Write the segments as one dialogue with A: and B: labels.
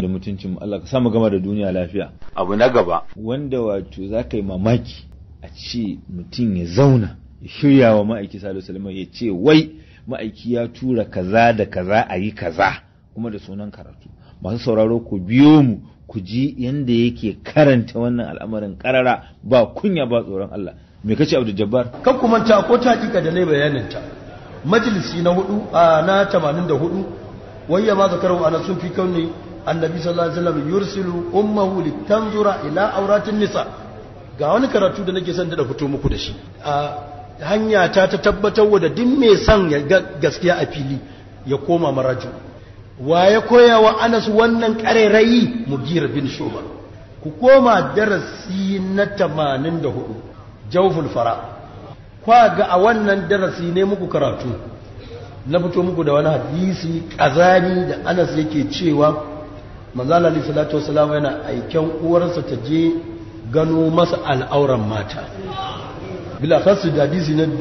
A: da mutuncin Allah ka samu gama da duniya lafiya abu na gaba wanda wato za ka yi mamaki a ce mutum ya zauna ya shirya wa ma'aiki salihu salama ya ce wai ma'aiki ya tura kaza da kaza a yi kaza kuma da sunan karatu masu sauraro ku biyo mu ku ji yanda yake karanta wannan al'amarin karara ba kunya ba tsoron Allah me kace Abdul Jabbar
B: kan kuma ta ko ta hakika da nayi bayanin ta majalisi na hudu a na 84 wayya ma zakaru ana sun fi kauni annabi sallallahu alaihi wasallam yursilu ummuhu litanzura ila auratin nisa ga wani karatu da nake son da fito muku da shi a hanya ta ta tabbatar da duk mai son ya gaskiya a fili ya koma maraju wa ya koya wa Anas wannan ƙarairayi Mugira bin Shuba ku koma darasi na 84 Jawful Fara kwa ga a wannan darasi ne muku karatu na fito muku da wani hadisi kazani da Anas yake cewa manzo Allah sallallahu alaihi yana aiken uwarsa ta je gano masa al'auran mata bila khasu da hadisi na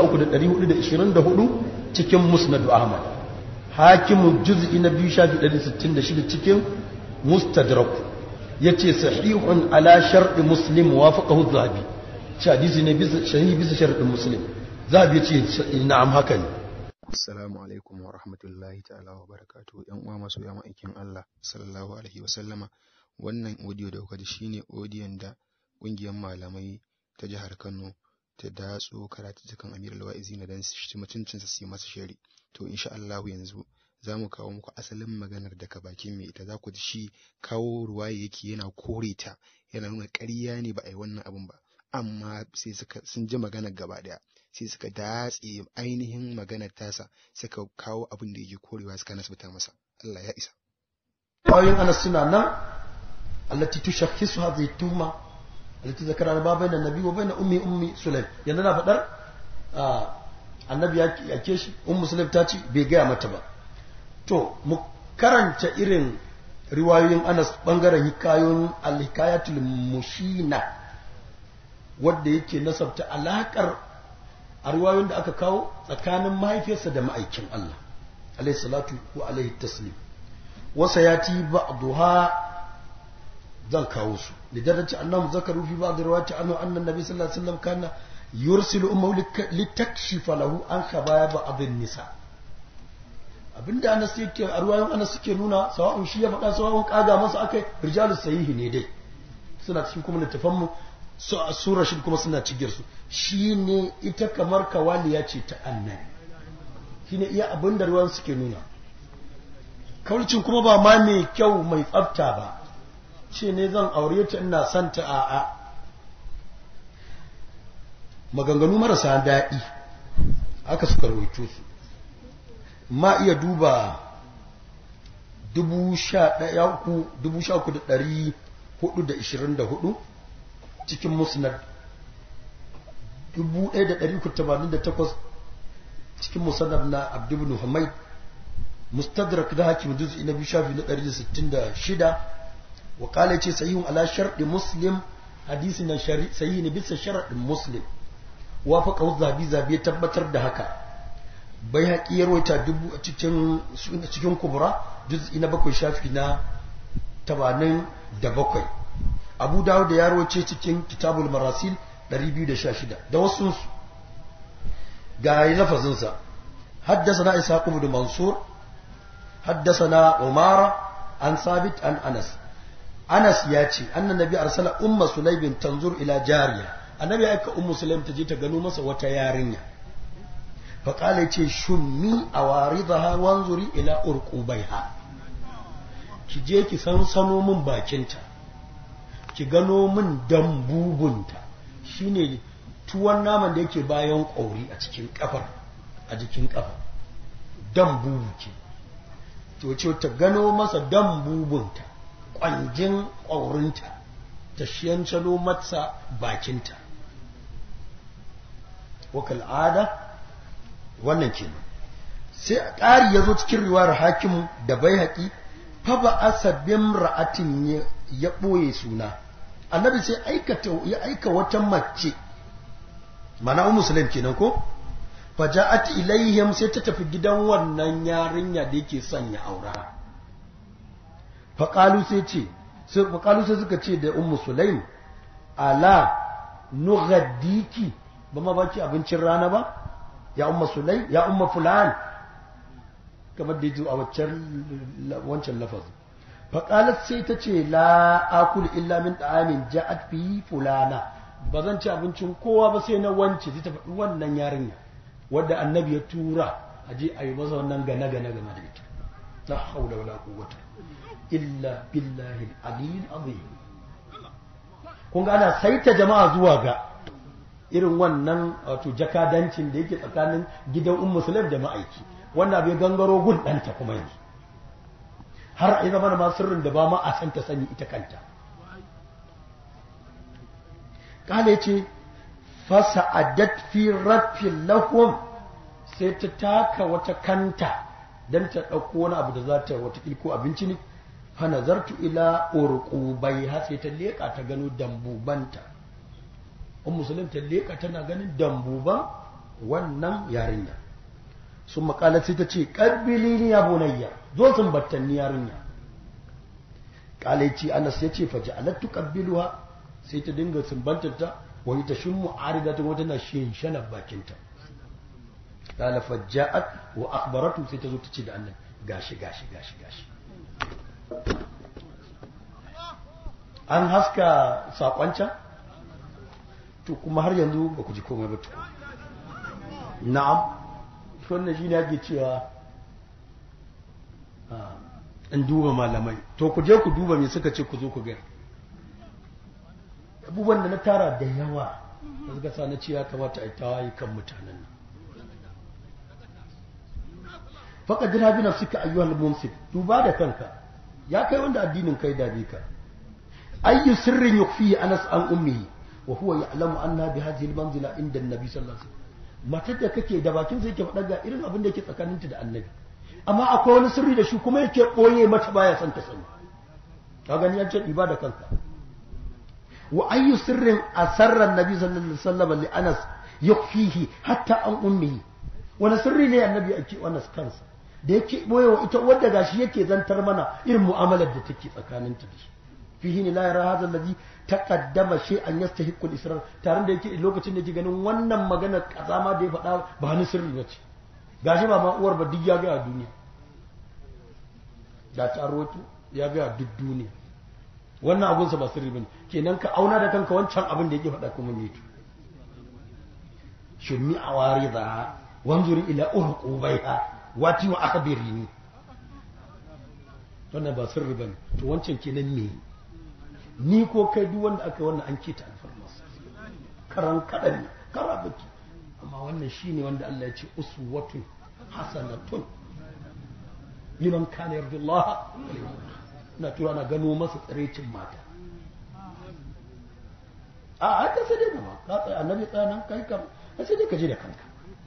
B: 13424 cikin Musnad Ahmad hakimin juz'i na biyu shafi 166 cikin mustadrak ya ce sahihun ala sharɗi muslim wafaqahu zahabi ci hadisi ne bisa shahi bisa sharɗin muslim zahabi ya ce na'am haka ne
C: assalamu alaikum wa rahmatullahi ta'ala wa barakatuhu yan uwa masu ya ma'aikin Allah sallallahu alaihi wa sallama wannan audio da kuka ji shine audiyon da ƙungiyar malamai ta jihar Kano ta datso karatu cikin Amir al-Wa'izi na dan shi mutuncinsa su yi masa shari to insha Allah yanzu za mu kawo muku asalin maganar daga bakin mai ita za ku ji shi kawo ruwaye yake yana kore ta yana nuna ƙarya ne ba a yi wannan abun ba amma sai suka sun ji maganar gaba daya sai suka datse ainihin maganar tasa suka kawo abin da yake korewa suka nasbata masa Allah ya isa
B: ayoyin anas suna nan allati tushakhisu hadhihi tuhma allati zakara ba bayna nabi wa bayna ummi ummi sulaim yanzu na fadar annabi ya yake shi ummu sulaim ta ce bai gaya mata ba to mu karanta irin riwayoyin anas bangaren hikayoyin al-hikayatul mushina wadda yake nasabta alakar a riwayoyin da aka kawo tsakanin mahaifiyarsa da ma'aikin Allah alayhi salatu wa alayhi taslim wasa yati ba'daha zan kawo su da daraja annahu zakaru fi ba'd riwayati anhu anna nabi sallallahu alaihi wasallam kana yursilu ummu litakshifa lahu an khabaya ba'd nisa abinda anas yake a riwayoyin anas suke nuna sawa'un shi ya faɗa sawa'un kaga masa akai rijalus sahihi ne dai suna cikin kuma littafan mu sura shi kuma suna cigiyar su shine ita kamar kawaliya ce ta annabi shine iya abin da ruwan suke nuna kaulcin kuma ba ma mai kyau mai tsafta ba ce ne zan aure ta ina son ta a a maganganu marasa daɗi aka suka rawaito su ma iya duba dubu sha uku da ɗari hudu da ishirin da hudu cikin musnad 1388 cikin musannaf na abdubnu hamid mustadrak da hakim juz'i na biyu shafi na 166 wa kala ce sahihun ala sharɗi muslim hadisi na sahihi ne bisa sharaɗin muslim wa fa qawl zabi zabi ya tabbatar da haka bai haƙi ya rawaita dubu a cikin cikin kubra juz'i na bakwai shafi na 87 abu dawud da ya rawace cikin kitabul marasil 216 da wasu ga yi lafazinsa haddasa ishaq ibn mansur haddasa umara an sabit an anas anas ya ce annan nabi arsala umma sulaibin tanzur ila jariya annabi ya aika ummu sulaim ta je ta gano masa wata yarinya fa kala yace shummi awaridaha wanzuri ila urqubaiha ki je ki san sano min bakinta ki gano min dambubunta shine tuwon naman da yake bayan ƙauri a cikin kafar a jikin kafa dambubu ke to ce ta gano masa dambubunta ƙwanjin ƙaurinta ta shiyancalo masa bakinta wakal ada wannan kenan sai a ƙari ya zo cikin riwayar hakimu da bai haƙi fa ba asabin ra'atin ya ɓoye suna annabi sai aikata ya aika wata mace mana ummu sulaim kenan ko faja'at ilaihim sai ta tafi gidan wannan yarinya da yake son ya aura faƙalu sai ce faƙalu sai suka ce da ummu sulaim ala nugaddiki ba ma baki abincin rana ba ya umma sulaim ya umma fulan kamar da yaji a wancan lafazin faƙalat sai ta ce la akul illa min ta'amin ja'at fi fulana ba zan ci abincin kowa ba sai na wance zai ta faɗi wannan yarinya wadda annabi ya tura a je a yi masa wannan gane gane game da ita la haula wala quwwata illa billahi al-aliyyil azim kun ga ana saita jama'a zuwa ga irin wannan wato jakadancin da yake tsakanin gidan ummu sulaim da ma'aiki wannan bai gangaro gun ɗanta kuma yanzu har a yi zama ma sirrin da ba ma a san ta sani ita kanta kala ce fasa adat fi rafin lahum sai ta taka wata kanta don ta ɗauko wani abu da za ta wata ko abinci ne fa nazartu ila urqubai har sai ta leƙa ta gano dambubanta um musulun ta leƙa tana ganin dambuban wannan yarinya sun makalar sai ta ce ƙabbili ni ya bunayya zo sun battanni yarinya kalaici anas ya ce faji alattu ƙabbiluwa sai ta dinga sumbantarta wani ta shimmu arida ta wata na shanar bakinta kala fajja'at wa akhbaratu sai ta zo ta ce da annan gashi gashi gashi gashi an haska sakoncan to kuma har yanzu ba ku ji komai ba tuku na'am wannan shi ne ake cewa in duba malamai to ku je ku duba me suka ce ku zo ku gani abubuwan da na tara da yawa da suka sa na ce ya kamata a yi tawaye kan mutanen nan faka jira bi nafsika ayyuhal mumsik duba da kanka ya kai wanda addinin kai da ka ayyu sirrin yukfi anas an ummihi wa huwa ya'lamu anna bi hadhihi al-manzila inda an-nabi sallallahu alaihi wasallam matar da kake da bakin sai ke faɗa ga irin abin da yake tsakaninta da annabi amma akwai wani sirri da shi kuma yake ɓoye mata baya son ta sani ka gani an ce ɗiba da kanka wa ayyu sirrin asarra annabi sallallahu alaihi wasallam li anas yakfihi hatta an ummihi wani sirri ne annabi ake anas kansa da yake ɓoye wa ita wadda gashi yake zantar mana irin mu'amalar da take tsakaninta da shi fihi ne la yara hadha alladhi taqaddama shay'an yastahiqqu al-israr tare da yake lokacin da yake ganin wannan magana kazama da ya faɗa ba ni sirri bace gashi ba ma uwar ba duk ya ga duniya da ta roto ya ga duk duniya wannan abun sa ba sirri bane kenan ka auna da kanka wancan abin da yake faɗa kuma ne to shummi awarida wanzuri ila urqubaiha wati wa akhbirini wannan ba sirri bane to wancan kenan me ni ko kai duk wanda aka wannan an kita alfarmas karan kadan karabaki amma wannan shine wanda Allah ya ce uswatun hasanatun liman kana yarju Allah na tura na gano masa tsarecin mata a haka sai dai gama ka tsaya annabi tsaya nan kai kam sai dai ka je da kanka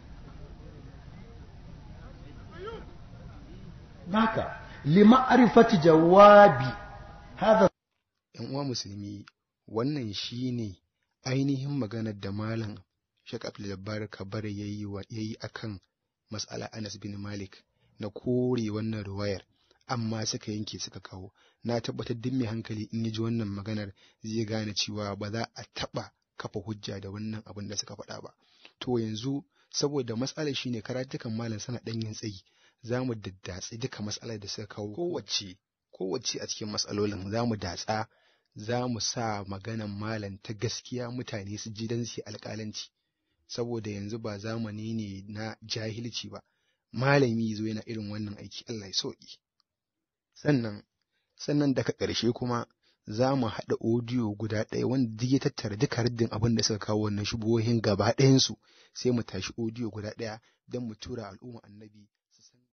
B: naka lima'rifati jawabi hadha
C: ‘yan uwa musulmi wannan shi ne ainihin maganar da Malam Sheikh Abdul Kabara ya yi a kan matsala Anas bin Malik na kore wannan ruwayar, amma suka yanke suka kawo. Na tabbatar duk mai hankali in ji wannan maganar zai gane cewa ba za a taɓa kafa hujja da wannan abin da suka faɗa ba. To yanzu saboda matsalar shine karatukan malam sana ɗan yin tsayi za mu daddatsi duka matsalar da suka kawo kowace kowace a cikin matsalolin za mu datsa za mu sa maganan malam ta gaskiya mutane su ji don su alƙalanci saboda yanzu ba zamani ne na jahilci ba malami zo yana irin wannan aiki Allah ya sauki sannan sannan daga ƙarshe kuma za mu haɗa odiyo guda ɗaya wanda duk ya tattara duka raddin abin da suka kawo wannan shubuhohin gaba ɗayansu sai mu tashi odiyo guda ɗaya don mu tura al'umma annabi